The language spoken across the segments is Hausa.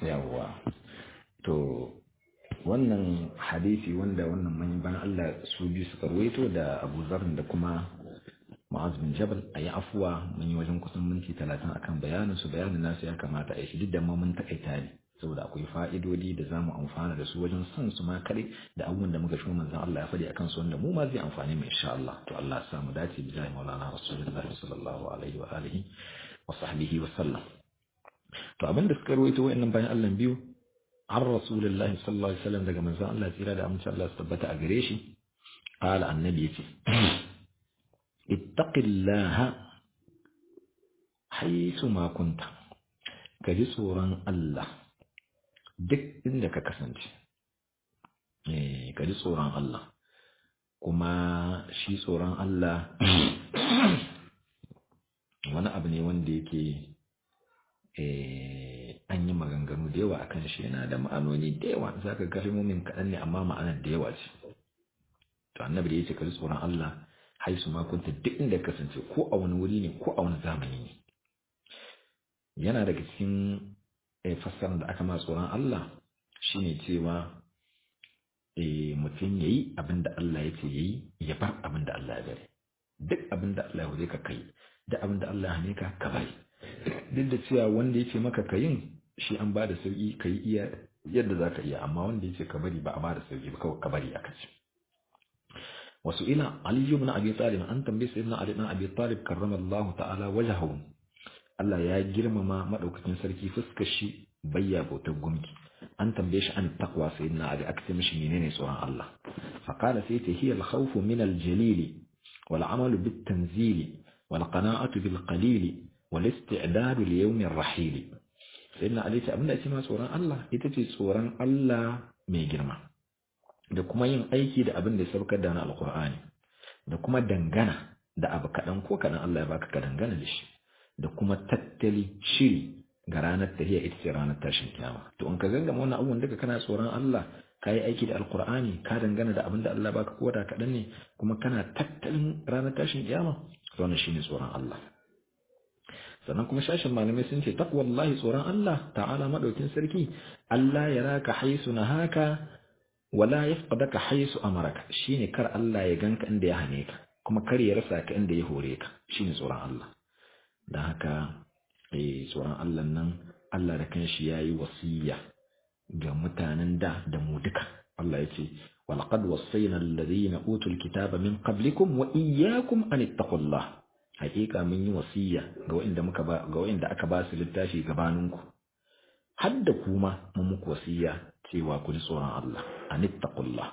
yawwa to wannan hadisi wanda wannan manyan bayan Allah su biyu suka ruwaito da Abu Zar da kuma Mu'az bin Jabal ayi afuwa mun yi wajen kusan minti 30 akan bayanin su bayanin nasu ya kamata a yi duk da ma mun takaita ne saboda akwai fa'idodi da zamu amfana da su wajen son su ma kare da abubuwan da muka shi manzon Allah ya faɗi akan su wanda mu ma zai amfani mu insha Allah to Allah ya sa mu dace bi jahi maulana rasulullahi sallallahu alaihi wa alihi wa sahbihi wa sallam to abin da suka rawaito wayannan bayan Allah biyu an rasulullahi sallallahu alaihi wasallam daga manzon Allah tsira da amince Allah su tabbata a gare shi qala annabi yace ittaqillaha haythu ma kunta ka ji tsoron Allah duk inda ka kasance eh ka ji tsoron Allah kuma shi tsoron Allah wani abu ne wanda yake an yi maganganu da yawa akan shi yana da ma'anoni da yawa za ka kalmomin kaɗan ne amma ma'anar da yawa ce to annabi da ya ce ka ji tsoron Allah haisu ma kunta duk inda ka kasance ko a wani wuri ne ko a wani zamani ne yana daga cikin fassarar da aka ma tsoron Allah shine cewa mutum ya yi abin da Allah ya ce ya yi ya bar abin da Allah ya bari duk abin da Allah ya ka kai duk abin da Allah ya hane ka ka bari duk da cewa wanda ya ce maka ka yin shi an ba da sauki ka yi iya yadda za ka iya amma wanda ya ce ka bari ba a ba da sauki ba kawai ka bari aka ce wasu ila Ali ibn Abi Talib an tambaye sayyidina Ali ibn Abi Talib karrama Allah ta'ala wajhahu Allah ya girmama madaukakin sarki fuskar shi bayya bautar gumki an tambaye shi an takwa sayyidina Ali aka ce mishi menene tsoron Allah fa qala sai ta hiya al-khawfu min al-jalil wal amalu bit tanzil wal qana'atu bil qalil wal isti'dad li yawm ar-rahil sayyidina Ali ta abinda ake ma tsoron Allah ita ce tsoron Allah mai girma da kuma yin aiki da abin da ya saukar da na alqur'ani da kuma dangana da abu kaɗan ko kaɗan Allah ya baka ka dangana da shi da kuma tattali shiri ga ranar tahiya ita ce ranar tashin kiyama to in ka gangama wannan abubuwan duka kana tsoron Allah ka yi aiki da alkur'ani ka dangana da abin da Allah baka koda kaɗan ne kuma kana tattalin ranar tashin kiyama to wannan shine tsoron Allah sannan kuma shashin malamai sun ce taqwallahi tsoron Allah ta'ala madaukin sarki Allah ya raka haisu nahaka wala yafqadaka haisu amaraka shine kar Allah ya ganka inda ya hane ka kuma kar ya rasa ka inda ya hore ka shine tsoron Allah da haka tsoron Allah nan Allah da kanshi ya yi wasiya ga mutanen da da mu duka Allah ya ce walaqad wassayna alladhina utul kitaba min qablikum wa iyyakum an ittaqullah hakika mun yi wasiya ga wanda muka ba ga wanda aka ba su littafi gabaninku har da kuma mun muku wasiya cewa ku ji tsoron Allah an ittaqullah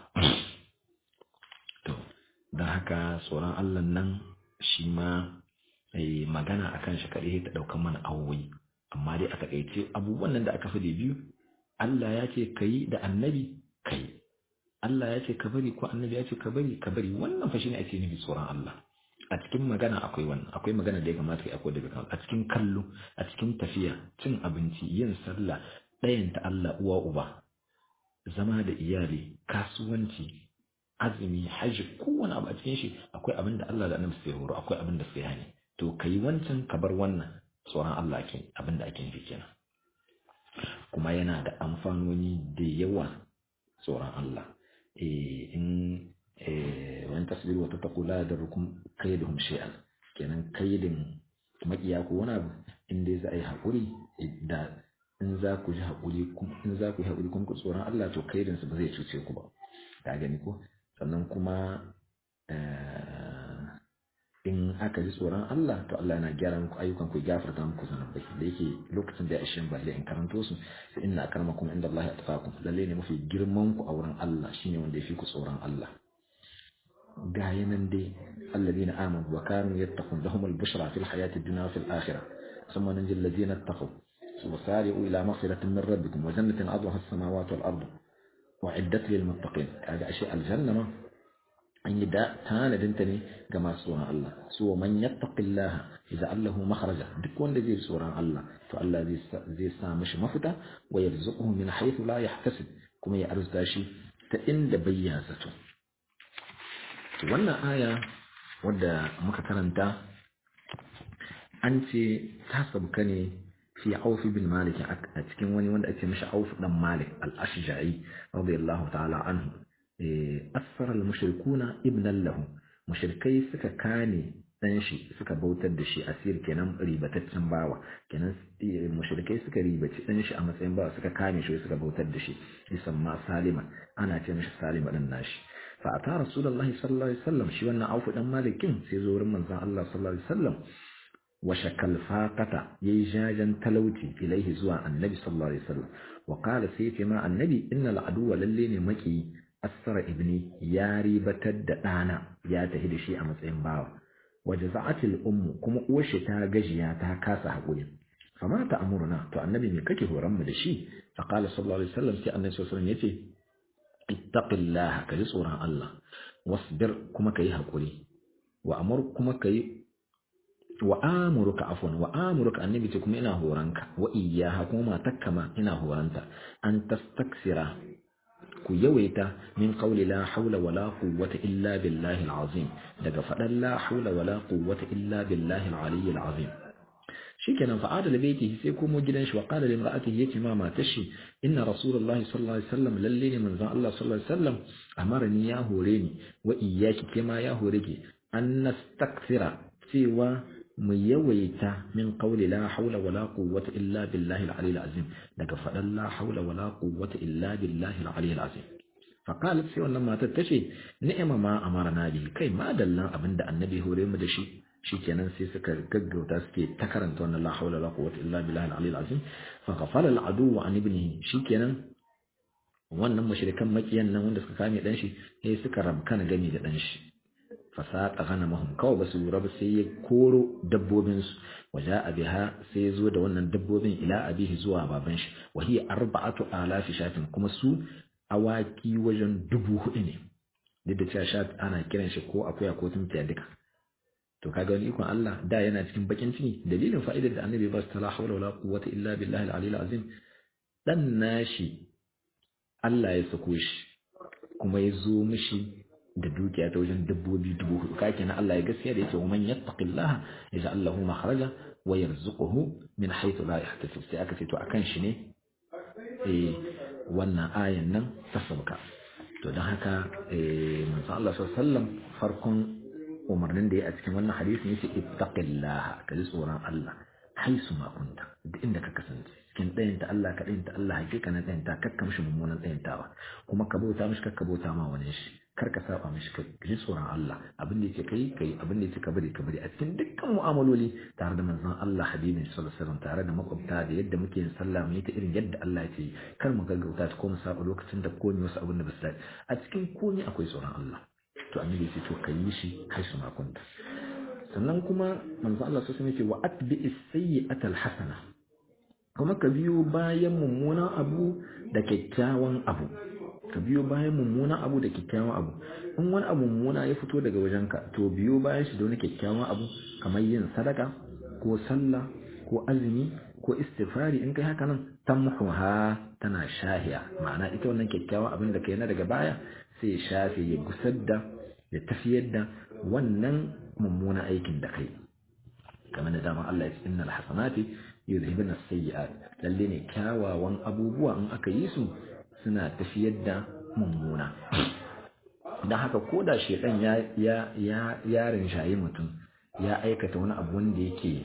to dan haka tsoron Allah nan shi ma magana akan shi kaɗai ta ɗaukan mana awoyi amma dai a taƙaice abubuwan nan da aka fi da biyu Allah ya ce ka yi da annabi ka yi Allah ya ce ka bari ko annabi ya ce ka bari ka bari wannan fa shine ake nufi tsoron Allah a cikin magana akwai wannan akwai magana da ya kamata kai akwai daga a cikin kallo a cikin tafiya cin abinci yin sallah ɗayan ta Allah uwa uba zama da iyali kasuwanci azumi hajji kowane abu a cikin shi akwai abin da Allah da annabi sai horo akwai abin da sai hani to ka yi wancan ka bar wannan tsoron Allah ke abin da ake nufi kenan kuma yana da amfanoni da yawa tsoron Allah in wani tasbir wata takula da rukun kaidahum shay'an kenan kaidin makiya ko wani abu in dai za a yi haƙuri da in za ku ji haƙuri in za ku yi haƙuri kuma ku tsoron Allah to kaidin su ba zai cuce ku ba ka gani ko sannan kuma in aka ji tsoron Allah to Allah yana gyara muku ayyukan ku gafarta muku zanubai da yake lokacin da ya ishin ba in karanto su sai inna akramakum inda Allah ya tafakum lalle ne mafi girman ku a wurin Allah shine wanda ya fi ku tsoron Allah ga yanan dai alladhina amanu wa kanu yattaqun lahum al-bushra fil hayati ad-dunya wa fil akhirah thumma nanjil ladina ittaqu وسارعوا إلى مغفرة من ربكم وجنة عرضها السماوات والأرض وعدت للمتقين هذا أشياء الجنة ما an yi da tanadinta ne ga masu tsoron Allah su wa man yattaqillaha idza allahu makhraja duk wanda zai tsoron Allah to Allah zai sa mishi mafita wa yarzuquhu min haythu la yahtasib kuma ya arzuta shi ta inda bai ya zato to wannan aya wadda muka karanta an ce ta sabka ne fi Auf bin Malik a cikin wani wanda ake mishi Auf dan Malik al-Ashja'i radiyallahu ta'ala anhu eh asfara al-mushrikuna ibnan lahu mushrikai suka kane dan shi suka bautar da shi asir kenan ribataccen bawa kenan mushrikai suka ribaci dan shi a matsayin bawa suka kame shi suka bautar da shi isan ma salima ana ce mishi salima dan nashi fa ata rasulullahi sallallahu alaihi wasallam shi wannan Auf dan Malikin sai zo wurin manzon Allah sallallahu alaihi wasallam وشكل فاقة يجاجا تلوتي إليه زوا النبي صلى الله عليه وسلم وقال سيتي ما النبي إن العدو للين مكي أثر ابني ياري بتد دانا يا تهد شيء أمسين باوا وجزعت الأم كما وشتا ججيا تاكاسا حقوين فما تأمرنا تو النبي مكي هو رم دشي فقال صلى الله عليه وسلم سي النبي صلى الله عليه وسلم يتي اتق الله كي صورة الله واصبر كما كي حقولي وأمر كما كي wa amuruka afwan wa amuruka annabi ce kuma ina horanka wa iyyaha kuma matakka ma ina horanta an tastaksira ku yawaita min qawli la hawla wala quwwata illa billahi alazim daga fadan la hawla wala quwwata illa billahi alaliyyil azim shikenan fa adala baiti sai komo gidan shi wa qala li imra'atihi yace ma matashi inna rasulullahi sallallahu alaihi wasallam lalle ne manzon Allah sallallahu alaihi wasallam amarni ya hore ni wa iyyaki kema ya hore ki an nastakthira cewa mu yawaita min qawli la hawla wala quwwata illa billahi al-ali al-azim daga fadan la hawla wala quwwata illa billahi al-ali al-azim faqalat sai wannan matar tace ni'ma ma amarna bi kai ma dallan abinda annabi hore mu da shi shikenan sai suka gaggauta suke ta karanta wannan la hawla wala quwwata illa billahi al-ali al-azim fa ghafala al-adu an ibnihi shikenan wannan mushrikan makiyan nan wanda suka kame dan shi sai suka rabkana gami da dan shi fasaqa ghanamahum kawai basu lura ba sai ya koro dabbobin su waja biha sai ya zo da wannan dabbobin ila abihi zuwa baban shi wa hiya arba'atu alafi shatin kuma su awaki wajen dubu hudu ne duk da cewa shat ana kiran shi ko akuya ko tunkiya duka to kaga wani ikon Allah da yana cikin bakin ciki dalilin fa'idar da annabi ba su ta la hawla wala quwwata illa billahi al-aliyyil azim dan nashi Allah ya sako shi kuma ya zo mishi da dukiya ta wajen dabbobi dubu hudu ka kenan Allah ya gaskiya da yake wa man yattaqillaha yaj'al lahu makhraja wa yarzuquhu min haythu la yahtasib sai aka ce to akan shi ne eh wannan ayan nan ta sauka to don haka eh manzo Allah sallallahu alaihi wasallam farkon umarnin da ya a cikin wannan hadisin yace ittaqillaha ka ji tsoron Allah haisu ma kunta duk inda ka kasance cikin ɗayanta Allah ka ɗayanta Allah hakika na ɗayanta kakka mishi mummunan ɗayantawa kuma ka bauta mishi kakka bauta ma wani shi kar ka saba mishi ka ji tsoron Allah abin da yake kai kai abin da yake ka bari ka bari a cikin dukkan mu'amaloli tare da manzon Allah habibin sallallahu alaihi wasallam tare da makwabta da yadda muke yin sallah mu yi ta irin yadda Allah ya ce kar mu gaggauta ta ko mu saba lokacin da komai wasu abin da ba su dace a cikin komai akwai tsoron Allah to annabi ya ce to ka yi shi haisu ma kunta sannan kuma manzo Allah sai yake wa atbi'is sayyi'ata alhasana kuma ka biyo bayan mummunan abu da kyakkyawan abu ka biyo bayan mummunan abu da kyakkyawan abu in wani abu mummuna ya fito daga wajenka to biyo bayan shi da wani kyakkyawan abu kamar yin sadaka ko sallah ko azumi ko istighfari in kai haka nan tamhuha tana shahiya ma'ana ita wannan kyakkyawan abin da kai na daga baya sai ya shafe ya gusar da ya tafiyar da wannan mummuna aikin da kai kamar da dama Allah ya ce innal hasanati yuzhibuna as-sayyi'at lalle ne kyawawan abubuwa in aka yi su suna tafiyar da mummuna dan haka koda shedan ya ya ya yarin shayi mutum ya aikata wani abu wanda yake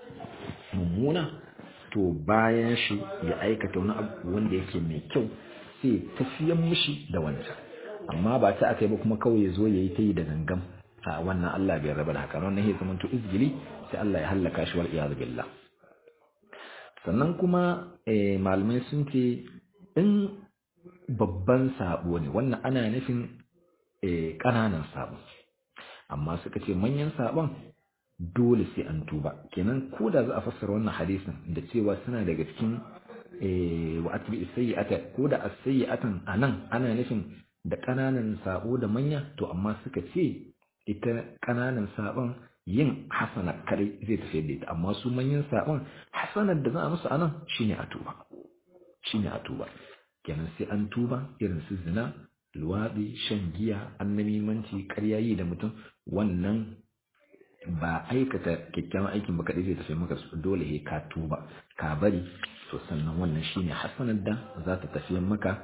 mummuna to bayan shi ya aikata wani abu wanda yake mai kyau sai tafiyar mishi da wancan amma ba ta aka yi ba kuma kawai ya zo ya yi ta yi da gangan a wannan Allah bai raba da haka wannan ya zama to izgili sai Allah ya hallaka shi wal iyad billah sannan kuma malamai sun ce in babban sabo ne wannan ana nufin ƙananan sabo amma suka ce manyan sabon dole sai an tuba kenan ko da za a fassara wannan hadisin da cewa suna daga cikin wa atbi sayyi'ata ko da as-sayyi'atan anan ana nufin da ƙananan sabo da manya to amma suka ce ita ƙananan sabon yin hasana kare zai tafi da ita amma su manyan sabon hasanar da za a musu anan shine a tuba shine a tuba kenan sai an tuba irin su zina luwaɗi shan giya annamimanci ƙaryayi da mutum wannan ba aikata kyakkyawan aikin ba kaɗai zai tafi maka dole he ka tuba ka bari to sannan wannan shine hasanar da za ta tafiyan maka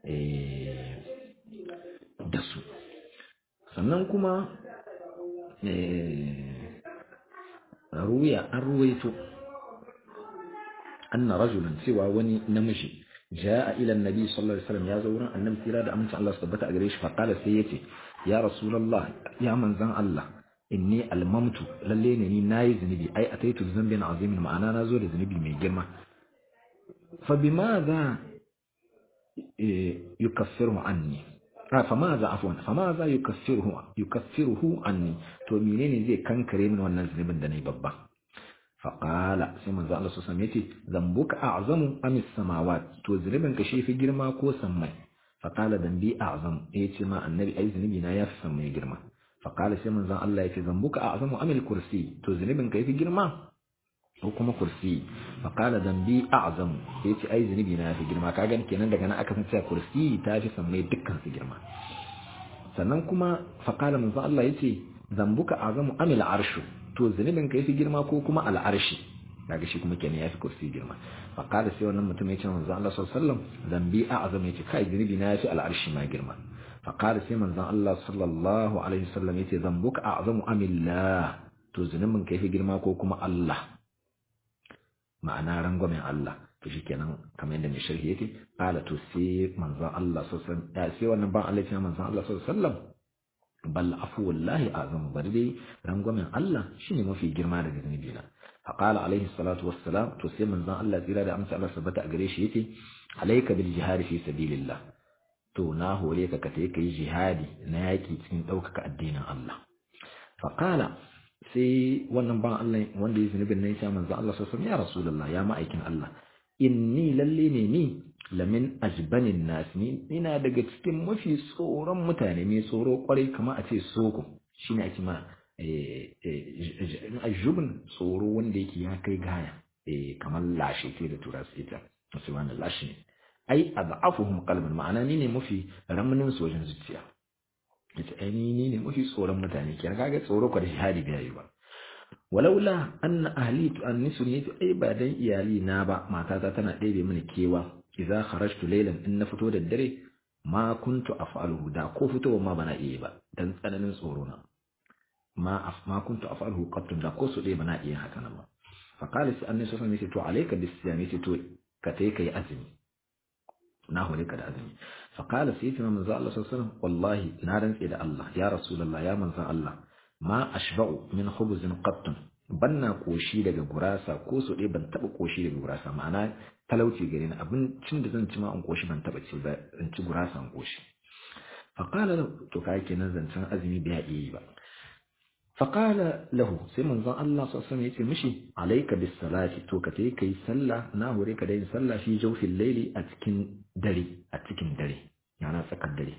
da su sannan kuma ruya an ruwaito anna rajulan cewa wani namiji جاء إلى النبي صلى الله عليه وسلم يا زورا أن نمثل هذا أمس الله سبحانه أجريش فقال سيتي يا رسول الله يا من زن الله إني الممت للينني ناي ذنبي أي أتيت بذنب عظيم معنا نزول ذنبي من جرمه فبماذا يكفره عني فماذا عفوا فماذا يكفره يكفره عني تو menene zai kankare min wannan zunubin da nayi babba faqala sai manzo Allah su same yace zambuka a'zamu am samawat to zunubin ka shi fi girma ko sammai faqala dambi a'zam yace ma annabi ai zunubi na yafi sammai girma faqala sai manzo Allah yace zambuka a'zamu am kursi to zunubin ka fi girma ko kuma kursi faqala dambi a'zam yace ai zunubi na yafi girma kaga kenan daga nan aka san cewa kursi ta fi sammai dukkan su girma sannan kuma faqala manzo Allah yace zambuka a'zamu am arshu to zunubin ka yafi girma ko kuma al'arshi kaga shi kuma kenan yafi kursi girma fa qala sai wannan mutum yace manzo Allah sallallahu alaihi wasallam zambi a'zam yace kai zunubi na yafi al'arshi ma girma fa qala sai manzo Allah sallallahu alaihi wasallam yace zambuka a'zamu amillah to zunubin ka yafi girma ko kuma Allah ma'ana rangwamen Allah to shikenan kamar yadda mai sharhi yake qala to sai manzo Allah sallallahu alaihi wasallam sai wannan ban Allah ya manzo Allah sallallahu alaihi wasallam bal afuwallahi azam bari dai rangwamen Allah shine mafi girma daga zunubina faqala alaihi salatu wassalam to sai manzon Allah tsira da amsa Allah sabata a gare shi yace alayka bil jihad fi sabilillah to na hore ka ka tayi kai jihadi na yaki cikin daukaka addinin Allah faqala sai wannan ban Allah wanda ya zunubin nan ya manzon Allah sallallahu alaihi wasallam ya rasulullah ya ma'aikin Allah inni lalle ne ni lamin ajbanin nas ni ina daga cikin mafi tsoron mutane mai tsoro kwarai kamar a ce soko shine ake ma ajubin tsoro wanda yake ya kai gaya kamar lashe ke da tura su ita wasu wani lashe ne ai ad'afuhum qalban ma'ana ni ne mafi ramanin sojin zuciya yace ai ni ne mafi tsoron mutane kenan kaga tsoro ko da shahadi bai yi ba walaula anna ahli tu'annisuni yace ai ba dan iyali na ba matata tana ɗebe mini kewa idza kharajtu laylan in na fito da dare ma kuntu af'aluhu da ko fitowa ma bana iya ba dan tsananin tsoro na ma af ma kuntu af'aluhu qattun da ko su dai bana iya haka nan ba fa qala sai annabi sallallahu alaihi wasallam to alayka bisiyam yace to ka tai kai azumi na hore ka da azumi fa qala sai ta manzo Allah sallallahu alaihi wasallam wallahi na rantse da Allah ya rasulullah ya manzo Allah ma ashba'u min khubzin qattun banna koshi daga gurasa ko su dai ban taba koshi daga gurasa ma'ana talauci gare ni abincin da zan ci ma an koshi ban taba ci ba in ci gurasa an koshi fa qala to kai kenan zancen azumi bai iya yi ba fa qala lahu sai manzon Allah sallallahu alaihi wasallam yace mishi alayka bis salati to ka tayi kai sallah na hore ka da yin sallah fi jawfil layli a cikin dare a cikin dare yana tsakar dare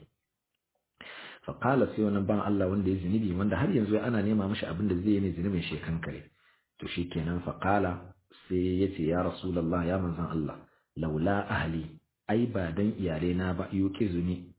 fa qala sai wannan ban Allah wanda ya zunubi wanda har yanzu ana nema mishi abin da zai yi ne zunubin shekan kare to shikenan fa qala sai ya ce ya rasulallah ya manzan Allah laula ahli ai ba dan iyalai na ba yuqizuni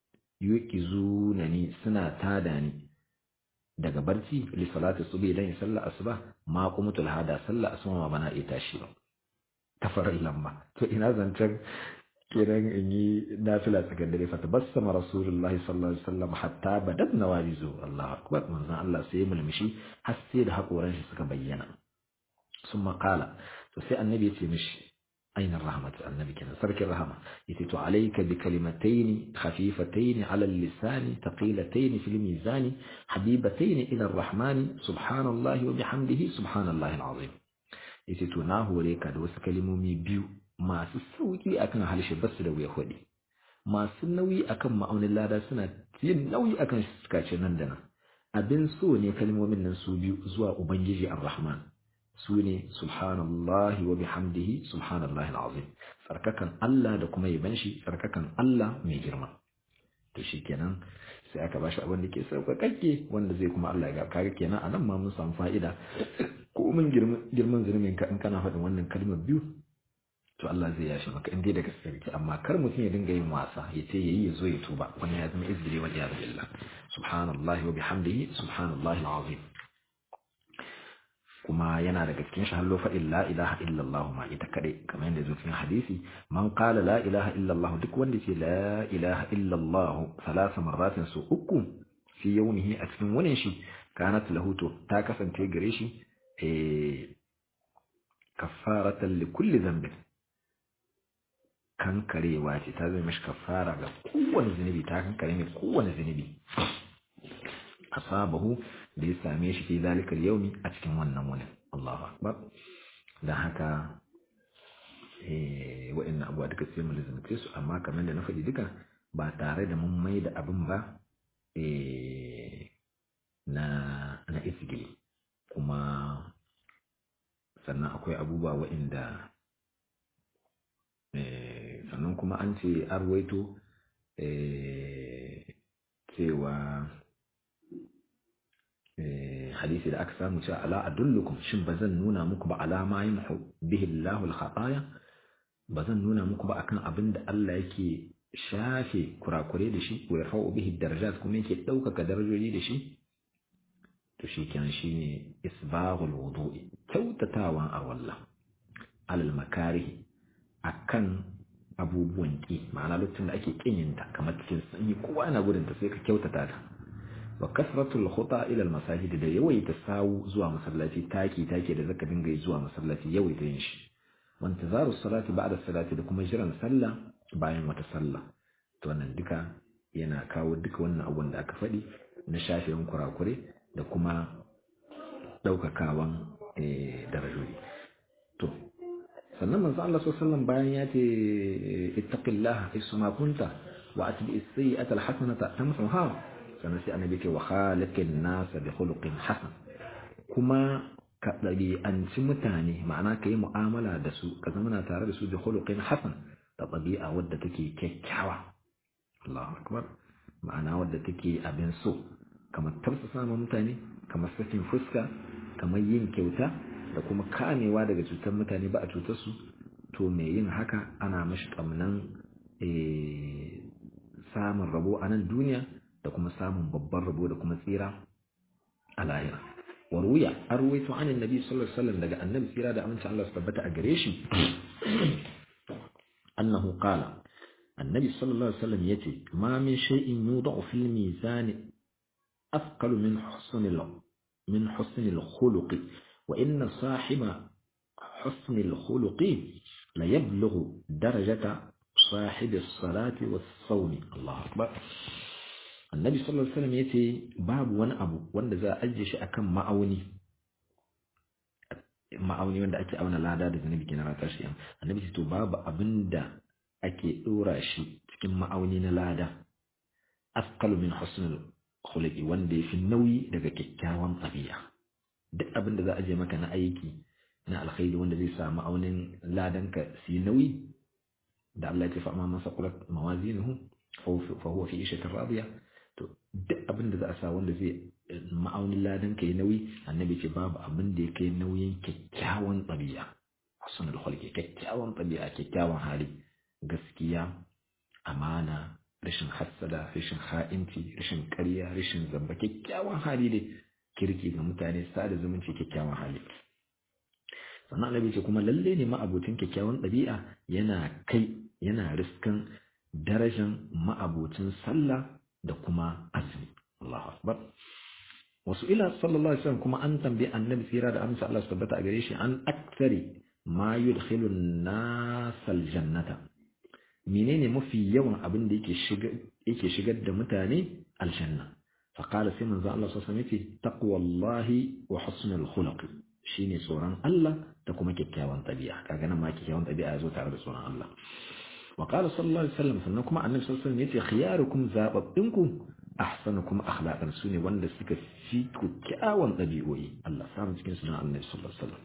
yuqizunani suna tada ni daga barci li salati subhi dan sallar asuba ma qumtul hada sallar asuba ma bana iya tashi ba tafarar lamba to ina zancen kiran in yi nafila tsakan dare fa tabassama rasulullahi sallallahu alaihi wasallam hatta badat nawajizu Allahu akbar manzan Allah sai mulmishi har sai da hakoran shi suka bayyana ثم قال فسي النبي يتمشي أين الرحمة النبي كان سرك الرحمة يتيت عليك بكلمتين خفيفتين على اللسان ثقيلتين في الميزان حبيبتين إلى الرحمن سبحان الله وبحمده سبحان الله العظيم يتيت ناه ليك دوس كلمومي بيو ما سسوكي أكن حالش بس لو يهودي ما سنوي أكن معنى الله دا سنة ينوي أكن سكاتش نندنا abin so ne kalmomin nan su biyu zuwa ubangiji ar-rahman su ne subhanallahi wa bihamdihi subhanallahi alazim tsarkakan Allah da kuma yaban shi tsarkakan Allah mai girma to shikenan sai aka bashi abin da ke sauƙaƙe wanda zai kuma Allah ya ga kaga kenan anan ma mun samu fa'ida ko mun girman zulumin ka in kana faɗin wannan kalmar biyu to Allah zai yashi maka in dai da gaske kake amma kar mutum ya dinga yin wasa ya ce yayi ya zo ya tuba wannan ya zama izgili wal iyad billah subhanallahi wa bihamdihi subhanallahi alazim kuma yana daga cikin shi hallo faɗin la ilaha illallah ma ita kaɗai kamar yadda zo cikin hadisi man qala la ilaha illallah duk wanda ce la ilaha illallah salasa marratin su uku fi yawmihi a cikin wunin shi kanat lahu to ta kasance gare shi eh kafaratan li kulli dhanbin kankarewa ce ta zai mashi kafara ga kowane zunubi ta kankare mai kowane zunubi asabahu da ya same shi fi zalikal yaumi a cikin wannan wani Allahu akbar dan haka eh wa'annan abuwa duka sai mu lazumce su amma kamar da na faɗi duka ba tare da mun mai da abin ba eh na na isgili kuma sannan akwai abubuwa wa'inda sannan kuma an ce arwaito cewa hadisi da aka samu cewa ala adullukum shin bazan nuna muku ba alama yin bihi Allahu al-khataya bazan nuna muku ba akan abin da Allah yake shafe kurakure da shi ko yarfa'u bihi darajat kuma yake ɗaukaka darajoji da shi to shi kenan shine isbaghul wudu'i kyautatawan arwallah alal makarihi akan abubuwan ki ma'ana lokacin da ake kinyinta kamar cikin sanyi kowa yana gudun ta sai ka kyautata ta wa kasratul khuta ila al masajid da yawaita sawu zuwa masallaci taki take da zaka dinga zuwa masallaci yawaita yin shi wa intizaru salati ba'da salati da kuma jiran sallah bayan wata sallah to wannan duka yana kawo duka wannan abun da aka faɗi na shafewan kurakure da kuma ɗaukakawan darajoji to sannan manzo Allah sallallahu bayan ya ce ittaqillaha isma kunta wa atbi as-sayyi'ata al-hasanata tamsuha sannan sai annabi ce wa khaliqin nas bi khuluqin hasan kuma ka ɗabi'anci mutane ma'ana ka yi mu'amala da su ka zama tare da su bi khuluqin hasan da ɗabi'a wadda take kyakkyawa Allahu akbar ma'ana wadda take abin so kamar tarsasa ma mutane kamar sakin fuska kamar yin kyauta da kuma kamewa daga cutar mutane ba a cutar su to mai yin haka ana mashi kamnan samun rabo a nan duniya da kuma samun babban rabo da kuma tsira a lahira waruya an ruwaito anin nabi sallallahu alaihi wasallam daga annabi tsira da aminci Allah su tabbata a gare shi annahu qala annabi sallallahu alaihi wasallam yace ma min shay'in yudau fil mizan afqalu min husnil min husnil khuluqi wa inna sahiba husnil khuluqi la yablughu darajata صاحب الصلاة والصوم الله أكبر النبي صلى الله عليه وسلم يتي باب وانا أبو وانا ذا أجيش أكم ma'auni. ma'auni wanda ake auna lada da zunubi kenan ratar shi annabi to babu abinda ake dora shi cikin ma'auni na lada asqalu min husnul khuluqi wanda yafi nauyi daga kyakkyawan tabi'a duk abin da za a je maka na aiki na alkhairi wanda zai sa ma'aunin ladanka su yi nauyi da Allah ya ce fa amma man saqulat mawazinuhu fa huwa fi ishatin radiya to duk abin da za a sa wanda zai ma'aunin ladan ka yi nauyi annabi ce babu abin da ya kai nauyin kyakkyawan ɗabi'a husnul khulqi kyakkyawan ɗabi'a kyakkyawan hali gaskiya amana rashin hassada rashin ha'inci rashin ƙarya rashin zamba kyakkyawan hali ne kirki ga mutane sada zumunci kyakkyawan hali sannan annabi ce kuma lalle ne ma'abotin kyakkyawan ɗabi'a yana kai yana riskan darajan ma'abocin sallah da kuma azumi Allahu akbar wasu ila sallallahu alaihi wasallam kuma an tambayi annabi tsira da amsa Allah su tabbata a gare shi an aksari ma yudkhilu an-nas al-jannata menene mafi yawan abin da yake shiga yake shigar da mutane aljanna fa qala sai manzo Allah sallallahu alaihi wasallam taqwallahi wa husnul khuluq shine tsoron Allah da kuma kyakkyawan tabi'a kaga nan ma kyakkyawan tabi'a zo tare da tsoron Allah wa qala sallallahu alaihi wasallam sannan kuma annabi sallallahu alaihi wasallam yace khiyarukum zababbinku ahsanukum akhlaqan sune wanda suka fi ku kyawun dabi'o'i Allah samu cikin sunan annabi sallallahu alaihi wasallam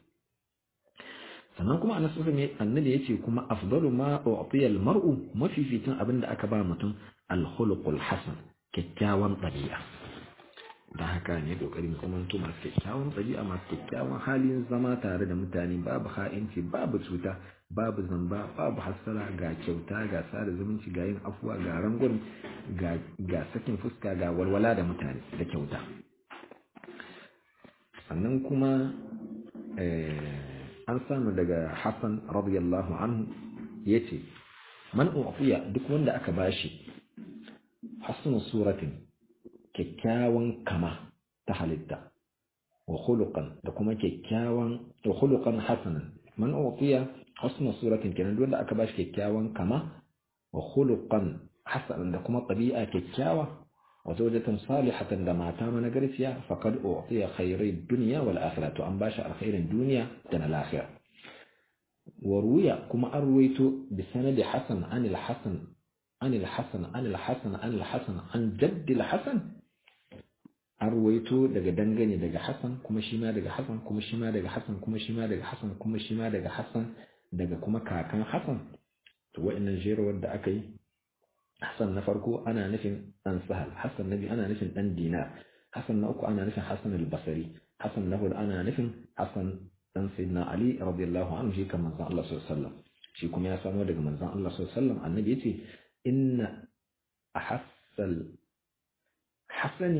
sannan kuma annabi sallallahu alaihi annabi yace kuma afdalu ma u'tiya al-mar'u mafificin abinda aka ba mutum al-khuluqul hasan kyakkyawan dabi'a da haka ne kokarin zamanto masu kyakkyawan ɗabi'a masu kyakkyawan halin zama tare da mutane babu ha'inci babu cuta babu zamba babu hassara ga kyauta ga sada zumunci ga yin afuwa ga rangon ga sakin fuska ga walwala da mutane da kyauta sannan kuma an samu daga Hassan radiyallahu anhu yace man uqiya duk wanda aka bashi hasnu suratin kyakkyawan kama ta halitta wa khuluqan da kuma kyakkyawan wa khuluqan hasanan man uqiya hasnu suratin kenan duk wanda aka bashi kyakkyawan kama wa khuluqan hasanan da kuma tabi'a kyakkyawa wa zawjatan salihatan da mata mana garciya faqad uqiya khairai dunya wal akhirah to an bashi alkhairin duniya da na lahira wa ruya kuma an ruwaito bi sanadi hasan an al hasan an al hasan an al hasan an al hasan an jaddi al hasan an ruwaito daga dangane daga hasan kuma shi ma daga hasan kuma shi ma daga hasan kuma shi ma daga hasan kuma shi ma daga hasan daga kuma kakan hasan to wa'annan jerowar da aka yi Hassan na farko ana nufin ɗan sahal, Hassan na biyu ana nufin ɗan dinar, Hassan na uku ana nufin Hassan al-Basri, Hassan na hudu ana nufin Hassan ɗan Sayyidina Ali radiyallahu anhu shi kan manzon Allah sallallahu alaihi wasallam. Shi kuma ya samo daga manzon Allah sallallahu alaihi wasallam annabi yace inna ahassal hasani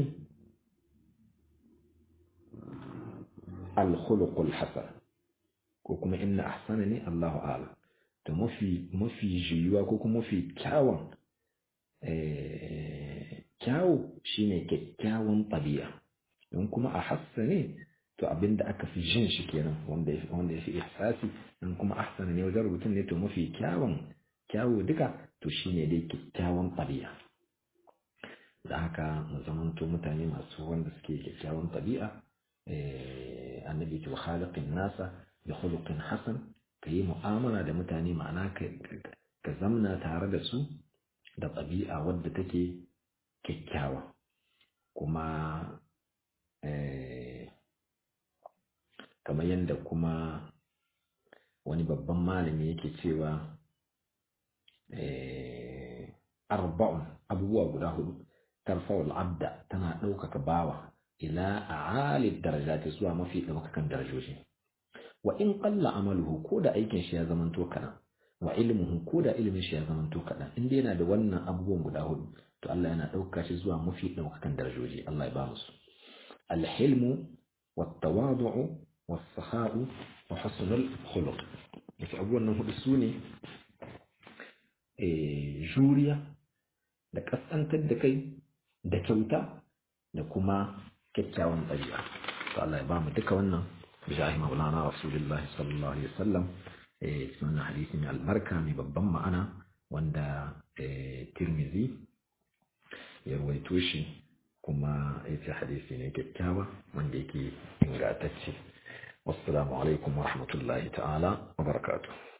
al-khuluqul hasan ko kuma inna ahsanani Allahu a'lam. To mafi mafi jiyuwa ko kuma mafi kyawun kyawu shine kyakkyawan ɗabi'a don kuma a hassane to abinda aka fi jin shi kenan wanda ya wanda ya fi ihsasi don kuma ahsana ne wajen rubutun ne to mafi kyawun kyawu duka to shine dai kyakkyawan ɗabi'a da haka mu zamanto mutane masu wanda suke kyakkyawan ɗabi'a annabi ce wa khaliqin nasa bi khuluqin hasan ka yi mu'amala da mutane ma'ana ka zamna tare da su da ɗabi'a wadda take kyakkyawa kuma kamar yadda kuma wani babban malami yake cewa arba'un abubuwa guda hudu tarfawul abda tana ɗaukaka bawa ila a'ali darajati zuwa mafi ɗaukakan darajoji wa in qalla amaluhu ko da aikin shi ya zamanto kaɗan wa ilmuhu ko da ilimin shi ya zamanto kaɗan in dai yana da wannan abubuwan guda hudu to Allah yana ɗauka shi zuwa mafi ɗaukakan darajoji Allah ya ba musu alhilmu wattawadu'u wassaha'u wa husnul khuluq yace abubuwan nan hudu su ne juriya da kaskantar da kai da kyauta da kuma kyakkyawan ɗabi'a to Allah ya ba mu duka wannan bijahi maulana rasulullahi sallallahu alaihi wasallam cikin wannan hadisi mai albarka mai babban ma'ana wanda tirmizi ya ruwaito shi kuma ya ce hadisi ne kyakkyawa wanda yake ingantacce wassalamu alaikum wa rahmatullahi ta'ala wa barakatuh